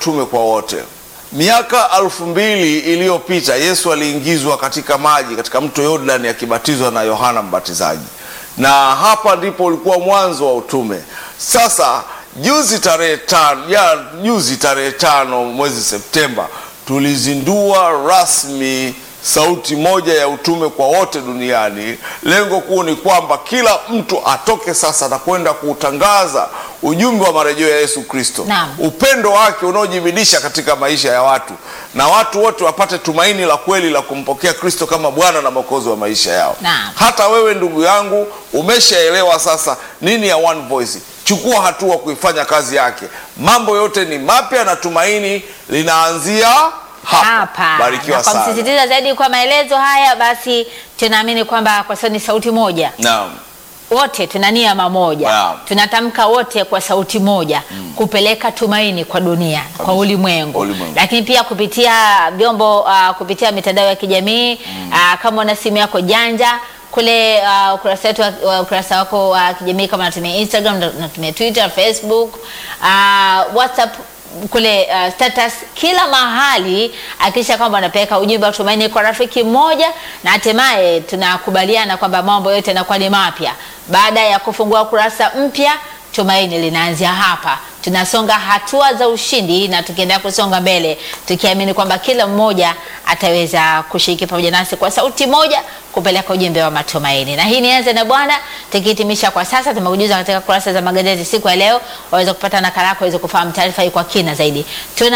utume kwa wote. Miaka alfu mbili iliyopita Yesu aliingizwa katika maji katika mto Yordani akibatizwa na Yohana Mbatizaji, na hapa ndipo ulikuwa mwanzo wa utume. Sasa juzi tarehe tano, ya juzi tarehe tano mwezi Septemba tulizindua rasmi sauti moja ya utume kwa wote duniani. Lengo kuu ni kwamba kila mtu atoke sasa na kwenda kuutangaza ujumbe wa marejeo ya Yesu Kristo, Naam. upendo wake unaojibidisha katika maisha ya watu, na watu wote wapate tumaini la kweli la kumpokea Kristo kama Bwana na Mwokozi wa maisha yao. Naam. Hata wewe ndugu yangu umeshaelewa sasa nini ya One Voice. Chukua hatua kuifanya kazi yake. Mambo yote ni mapya na tumaini linaanzia hapa. hapa Barikiwa na kwa sana. msisitiza zaidi kwa maelezo haya, basi tunaamini kwamba kwa sababu ni sauti moja, Naam. wote tuna nia mamoja, Naam. tunatamka wote kwa sauti moja kupeleka tumaini kwa dunia, kwa ulimwengu, Ulimwengu. lakini pia kupitia vyombo uh, kupitia mitandao ya kijamii uh, kama una simu yako janja kule uh, ukurasa wetu wa- wa- ukurasa wako wa kijamii kama unatumia Instagram, unatumia Twitter, Facebook, uh, WhatsApp kule uh, status kila mahali, akisha kwamba anapeleka ujumbe wa tumaini kwa rafiki mmoja, na hatimaye tunakubaliana kwamba mambo yote yanakuwa ni mapya baada ya kufungua kurasa mpya. Tumaini linaanzia hapa. Tunasonga hatua za ushindi na tukiendelea kusonga mbele tukiamini kwamba kila mmoja ataweza kushiriki pamoja nasi kwa sauti moja kupeleka ujumbe wa matumaini. Na hii nianze na Bwana, tukihitimisha kwa sasa, tumekujuza katika kurasa za magazeti siku ya leo, waweza kupata nakala yako waweze kufahamu taarifa hii kwa kina zaidi.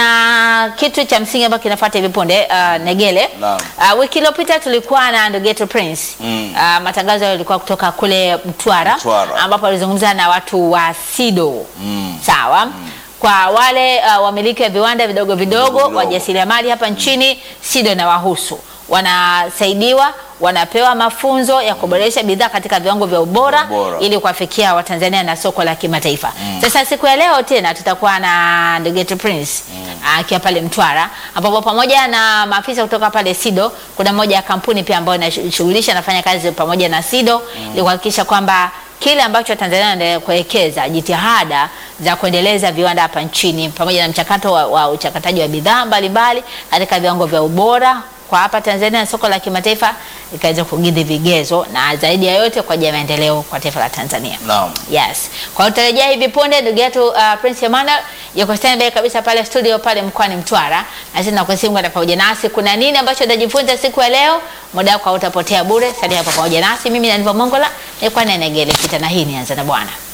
Tuna kitu cha msingi ambacho kinafuata hivi punde, uh, Negele. Naam. Uh, wiki iliyopita tulikuwa na Ndugeto Prince. Mm. Uh, matangazo yalikuwa kutoka kule Mtwara, Mtwara. ambapo alizungumza na watu wa SIDO. Mm. Sawa. Kwa wale uh, wamiliki wa viwanda vidogo vidogo, vidogo. wajasiriamali hapa nchini, SIDO na wahusu wanasaidiwa, wanapewa mafunzo ya kuboresha bidhaa katika viwango vya ubora, Ubora. ili kuwafikia Watanzania na soko la kimataifa. Sasa siku ya leo tena tutakuwa na Ndugeto Prince akiwa pale Mtwara, ambapo pamoja na maafisa kutoka pale SIDO, kuna moja ya kampuni pia ambayo inashughulisha nafanya kazi pamoja na SIDO ili kuhakikisha kwamba kile ambacho Tanzania inaendelea kuwekeza jitihada za kuendeleza viwanda hapa nchini pamoja na mchakato wa, wa uchakataji wa bidhaa mbalimbali katika viwango vya ubora kwa hapa Tanzania na soko la kimataifa ikaweza kukidhi vigezo na zaidi ya yote kwa ajili ya maendeleo kwa taifa la Tanzania. Naam. Yes. Kwa hiyo tutarejea hivi punde ndugu yetu uh, Prince Emmanuel yuko standby kabisa pale studio pale mkoani Mtwara. Na sisi tunakusimu kwenda pamoja nasi. Kuna nini ambacho utajifunza siku ya leo? Muda wako hautapotea bure. Salia hapa pamoja nasi. Mimi ni Aniva Mongola, nilikuwa na Negele Kita na hii ni Anza na Bwana.